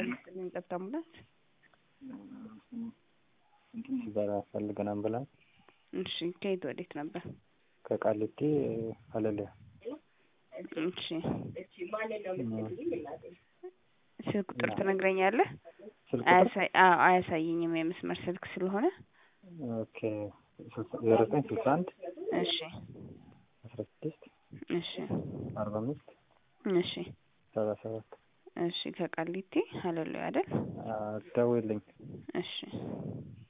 ይስጥልኝ ጸጥታ አምቡላንስ። እንትን ሲበራ ፈልገን አምቡላንስ እሺ ከየት ወዴት ነበር? ከቃሊቲ ሀለለ እሺ ስልክ ቁጥር ትነግረኛለህ? ስልክ አያሳይ አዎ አያሳየኝም የመስመር ስልክ ስለሆነ። ኦኬ ዜሮ ዘጠኝ ስልሳ አንድ እሺ አስራ ስድስት እሺ አርባ አምስት እሺ ሰባ ሰባት እሺ ከቃሊቲ ሀለሉ አይደል? ደውልኝ። እሺ